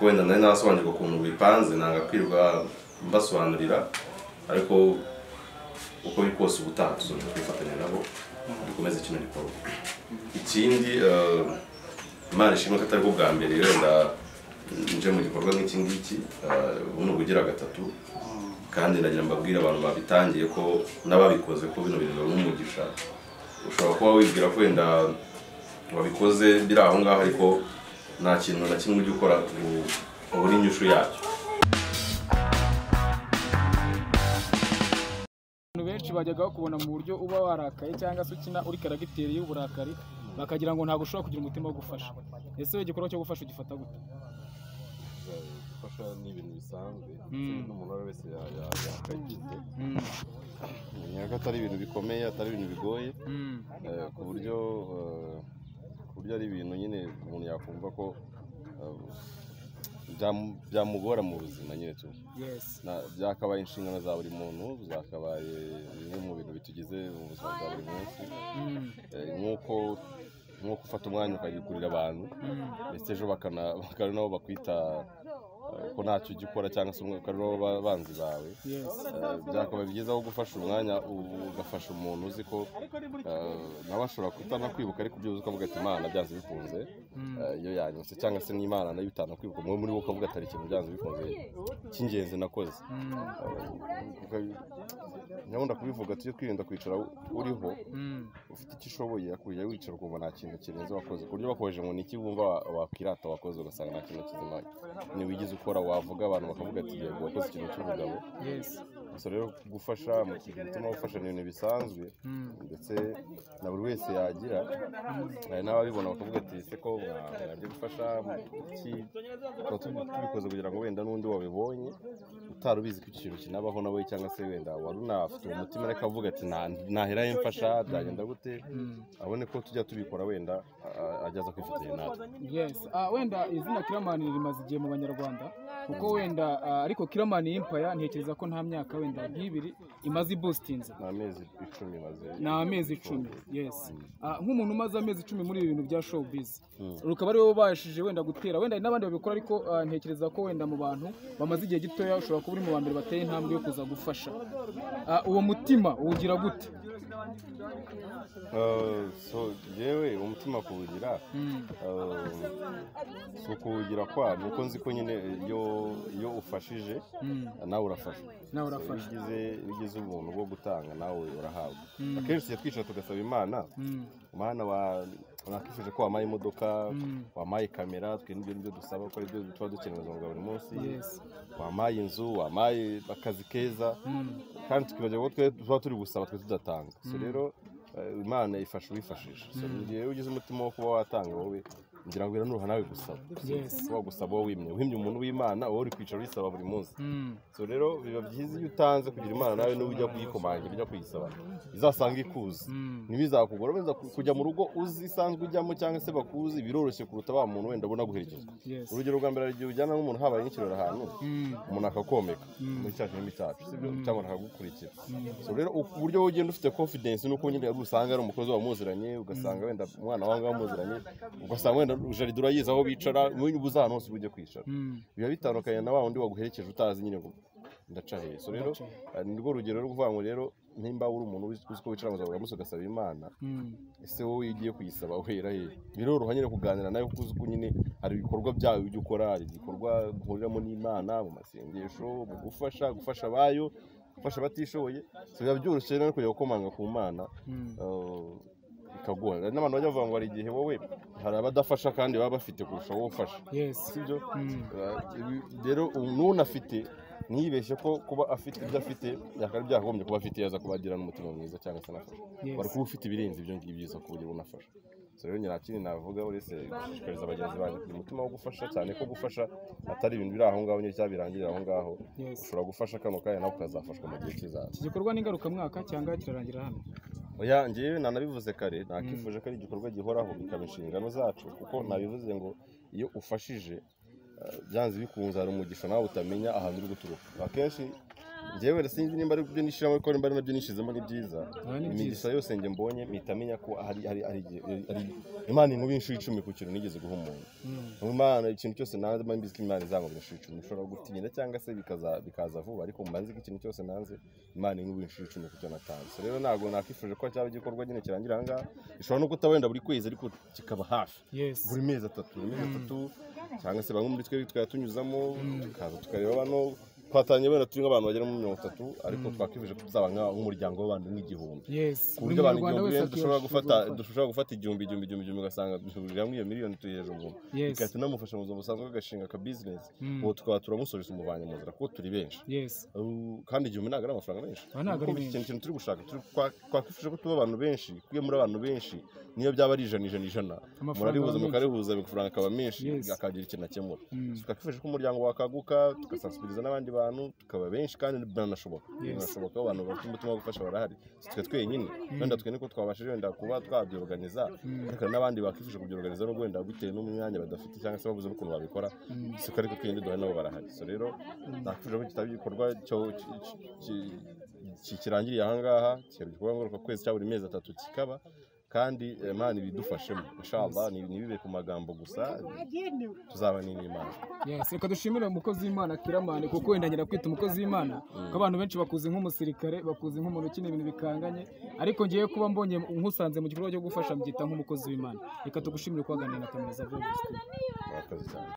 wenda nari nasobanukirwa ukuntu bipanze nanga kwirirwa mbasobanurira ariko uko biri kose ubutaha tuzoje kwifatanya nabo dukomeze kino gikorwa ikindi eh, imana ishimwe ko atari bwo bwa mbere wenda nje mu gikorwa nk'iki ngiki eh, buno bugira gatatu kandi nagira mbabwire abantu babitangiye ko n'ababikoze ko bino bintu biba umugisha ushobora kuba wibwira ko wenda wabikoze biri aho ngaho ariko nta kintu na kimwe ujya ukora ngo ubure inyishu yacyo abantu benshi bajyaga bakubona mu buryo uba warakaye cyangwa se ukina uri karagiteri y'uburakari bakagira ngo ntabwo ushobora kugira umutima wo gufasha ese wowe igikorwa cyo gufasha ugifata gute gufasha ni ibintu bisanzwe Mm. ndetse n'umuntu uwo ari we wese ya- ya- yakagize menya ko atari ibintu bikomeye atari ibintu bigoye eh, ku buryo eh, ku buryo ari ibintu nyine umuntu yakumva ko eh, byamu- byamugora mu buzima nyine tu yesi Na- byakabaye inshingano za buri muntu zakabaye bimwe mu bintu bitugize mu buzima bwa buri munsi Eh, nk'uko nk'uko ufata umwanya ukagikurira abantu ndetse ejo bakana- bakaba ari nabo bakwita eh, ko ntacyo ujya ukora cyangwa se umwe- bakaba ari nabo ba- banzi bawe yesi Eh, byakabaye byiza aho gufasha umwanya u- ugafasha umuntu uzi ko eh, nawe ashobora kutanakwibuka ariko byibuze ukavuga ati imana byanze bikunze eh, iyo yanyuse cyangwa se n'imana nayo itanakwibuka umwe muri bo ukavuga ati hari ikintu byanze bikunze cy'ingenzi nakoze Eh, uka- nyabunda kubivuga tujye twirinda kwicara u- uriho ufite icyo ushoboye kujya wicara ukumva nta kintu kirenze wakoze ku buryo bakoresheje ngo ni iki wumva wa- wakwirata wakoze ugasanga nta kintu kizima ntiwigize ukora wavuga abantu bakavuga ati yego wakoze ikintu cy'ubugabo yesi gusa rero gufasha mu mutima wo gufasha ni ibintu bisanzwe ndetse na buri wese yagira hari n'ababibona bakavuga ati ese ko mwa- mwajya gufasha mu iki tuba tubi- tubikoze kugira ngo wenda n'undi wabibonye utari ubizi ko iki kintu kinabaho nawe cyangwa se wenda wari unafite uwo mutima ariko avuga ati "Nta- naherayo mfasha byagenda gute abone ko tujya tubikora wenda a- ajya aza kwifatanya natwe yesi Ah, wenda izina kiramani rimaze igihe mu banyarwanda kuko wenda ah, ariko kiramani y'impaya ntekereza ko nta myaka wenda nk'ibiri imaze ibustinze ni amezi icumi maze ni amezi icumi yesi Ah, nk'umuntu umaze amezi icumi muri ibi bintu bya showbiz rukaba ariwe ubashije wenda gutera wenda hari n'abandi babikora ariko ah, ntekereza ko wenda mu bantu bamaze igihe gitoya ushobora kuba uri mu ba mbere bateye intambwe yo kuza gufasha Ah, uwo mutima uwugira gute Eh, so yewe umutima kuwugira Mm. eh, si ukuwugira kwa ni uko nzi ko nyine iyo iyo ufashije nawe urafasha nawe So, iyo urafasha ugize iyo ugize ubuntu bwo gutanga nawe urahabwa Mm. akenshi tujya twicara tugasaba imana Mm. umwana wa- nakifuje ko wampaye imodoka Mm. wampaye kamera twe n'ibyo nibyo dusaba ko aribyo tuba dukeneye mu buzima bwa buri munsi Yes. wampaye inzu wampaye akazi keza Mm. kandi tukibagirwa ko twe tuba turi gusaba twe tudatanga so rero eh, imana ifasha uwifashisha so igihe ugize umutima wo kuba watanga wowe ngira ngo biranuha nawe gusaba So, Yes. kuba wagusaba wowe wimye wimye umuntu w'imana wowe uri kwicara uyisaba buri munsi Mm. so rero biba byiza iyo utanze kugira imana nawe niba ujya kuyikomanga ujya kuyisaba izasanga ikuzi Mm. ntibizakugora wenda ku- kujya mu rugo uzi isanzwe ujyamo cyangwa se bakuzi biroroshye kuruta wa muntu wenda ubona guherekezwa Yes. urugero rwa mbere hari igihe ujyana nk'umuntu habaye nk'ikirori ahantu Mm. umuntu akakomeka muri cya kirimi cyacu sibyo cyangwa akagukurikira so rero u- uburyo ugenda ufite confidence nuko nyine usanga ari umukozi wamuziranye ugasanga wenda umwana wawe wamuziranye ugasanga wenda jaride urayizi aho bicara ubuze ahantu hose ujye kwicara Mm. biba bitandukanye na wa wundi waguherekeje utazi nyine ngo ndaca hehe so rero eh, ni rwo rugero rwo kuvuga ngo rero nimba uri umuntu uzi uzi ko wicara mu zaburi munsi ugasaba imana Mm. ese wowe iyo ugiye kuyisaba uhera he biroroha nyine kuganira nawe kuko uzi ko nyine hari ibikorwa byawe ujya ukora hari igikorwa uhuriramo n'imana mu masengesho mu gufasha gufasha abayo gufasha abatishoboye so biba byoroshye rero kujya gukomanga ku mana Mm. eh, bikaguha Hari n'abantu bajya bavuga ngo hari igihe wowe hari abadafasha kandi baba bafite kurusha wowe ufasha Yes. sibyo Mm. Eh, ibi- rero n'unafite ntiyibeshye ko kuba afite ibyo afite yakaba byakagombye kuba afite yaza kuba agira n'umutima mwiza cyangwa se anafasha Yes. wari kuba ufite ibirenze ibyo ngibyo uza kuba ugira unafasha so rero nta kindi navuga uretse gushishikariza bagenzi banjye kugira umutima wo gufasha cyane ko gufasha atari ibintu biri aho ngaho nyine cyangwa birangirira aho ngaho Yes. ushobora gufasha kano kanya nawe ukazafashwa mu gihe kizaza iki gikorwa ni ngarukamwaka cyangwa kirarangira hano oya njyewe nanabivuze kare nakifuje ko ari igikorwa gihoraho bikaba inshingano zacu kuko nabivuze ngo iyo ufashije eh, byanze bikunze hari umugisha nawe utamenya ahantu uri guturuka akenshi njyewe sinzi nimba ari byo nishyiramo ariko nimba ari nabyo nishyizemo ni byiza Ah, ni imigisha yose njye mbonye mpita menya ko hari hari hari igihe- ari imana inkuba inshuro icumi ku kintu nigeze guha umuntu Niyo imana ikintu cyose nanze mba mbizi ko imana izankuba inshuro icumi ushobora gutinda cyangwa se bikaza bikaza vuba ariko mba nzi ko ikintu cyose nanze imana inkuba inshuro icumi ku cyo natanze rero ntabwo nakwifuje ko cyaba igikorwa nyine kirangira aha ngaha gishobora no kuba wenda buri kwezi ariko kikaba hafi Yes. buri mezi atatu buri mezi atatu cyangwa se bamwe muri twe twari tunyuzamo tukaza tukareba bano twatangiye wenda turi nk'abantu bagera muri mirongo itatu ariko twakwifuje ko tuzaba nka- nk'umuryango w'abantu nk'igihumbi yes ku buryo abantu igihumbi rero akwiye dushobora gufata gufata. dushobora gufata igihumbi igihumbi igihumbi igihumbi ugasanga duhurira hamwe iyo miliyoni tuyiheje umuntu Yes. bigahita inamufasha mu buzima busanzwe agashinga aka bizinesi Mm. ubu tukaba turamusoreza umuvanye mu nzira kuko turi benshi yes Uh, kandi igihumbi ntabwo ari amafaranga menshi Ah, ntabwo Kuko ari menshi. ikintu ikintu turi gushaka turi- kwa- twakwifuje ko tuba abantu benshi kuko iyo muri abantu benshi niyo byaba ari ijana ijana ijana Amafaranga murarihuza aba mukarihuza amafaranga akaba menshi Yes. akagira ikintu akemura Mm. twakwifuje ko umuryango wakaguka tugasasubiriza n'abandi bantu tukaba benshi kandi biranashoboka biranashoboka ko abantu bafite umutima wo gufasha barahari Si twe twenyine wenda twe niko twabashije wenda kuba twabyorganiza ariko hari n'abandi bakwifuje kubyorganiza n'ubwo wenda bitewe n'umwanya badafite cyangwa se babuze n'ukuntu babikora si ko ariko twenyine duhari nabo barahari so rero nakwifuje ko kitaba igikorwa cyo- ki- ki- ki- ki- kirangiriye aha ngaha kikaba igikorwa ngaruka kwezi cya buri mezi atatu kikaba kandi imana ibidufashemo inshallah ni- ntibibe ku magambo gusa tuzaba n'imana yes reka dushimire umukozi w'imana kiramani kuko wenda nyina kwita umukozi w'imana ko abantu benshi bakuzi nk'umusirikare bakuzi nk'umuntu ukina ibintu bikanganye ariko ngiye kuba mbonye nkusanze mu gikorwa cyo gufasha mbyita nk'umukozi w'imana reka tugushimire kubaganira na kamera za vuba murakoze cyane